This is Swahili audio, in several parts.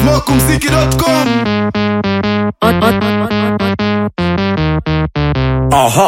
smokumziki.com Aha.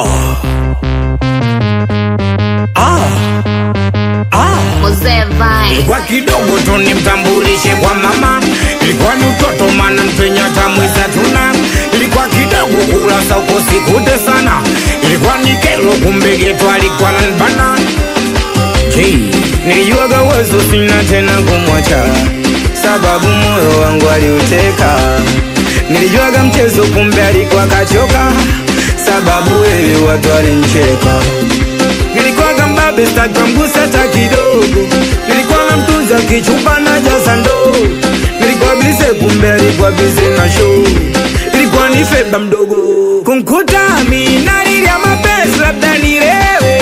Ah. Ah. Mzee Vine. Kwa kidogo tu nimtambulishe kwa mama, ilikuwa ni utoto mana mpenya tamwiza tuna, ilikuwa kidogo kula sauko sikute sana, ilikuwa ni kelo kumbe geto alikuwa nanbana. Hey, nilijuaga uwezo sina tena kumwacha, sababu moyo wangu aliuteka. Nilijuaga mchezo kumbe alikuwa kachoka, sababu wewe watu walincheka nilikuwa mbabe stakamgusa hata kidogo nilikuwa na mtunza kichupa na jaza ndoo nilikuwa bize kumbe alikuwa bize na show ilikuwa ni feba mdogo kumkuta mina lilia mapenzi labda nilewe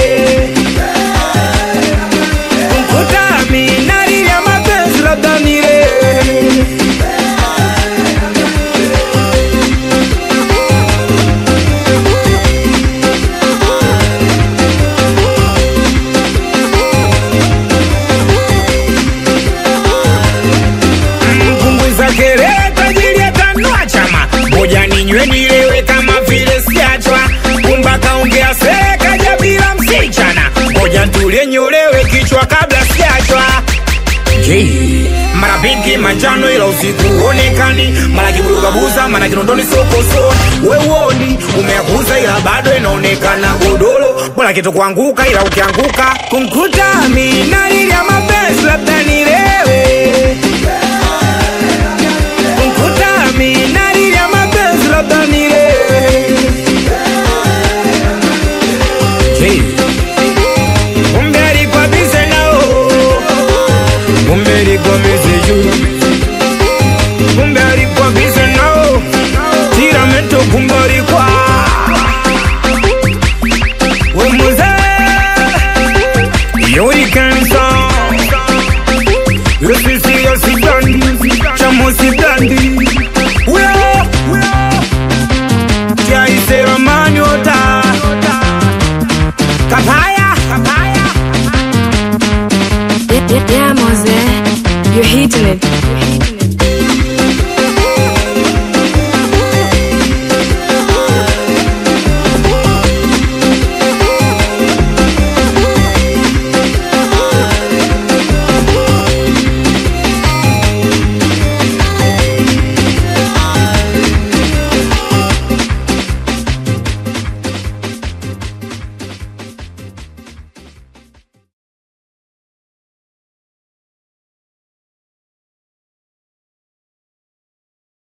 kumkuta mina lilia mapenzi labda nilewe mpunguza kelele tajiri atanua chama moja ninywe nilewe kama vile siachwa kumba kaongea sereka bila msichana moja ntulie nyolewe kichwa kabla siachwa Jay. mara pinki manjano ila usiku onekani mara kiburugabuza mara kinondoni sokoso wewoni umeakuza ila bado inaonekana godoro bora kitu kuanguka ila ukianguka kumkuta mina lilia mapenzi labda ni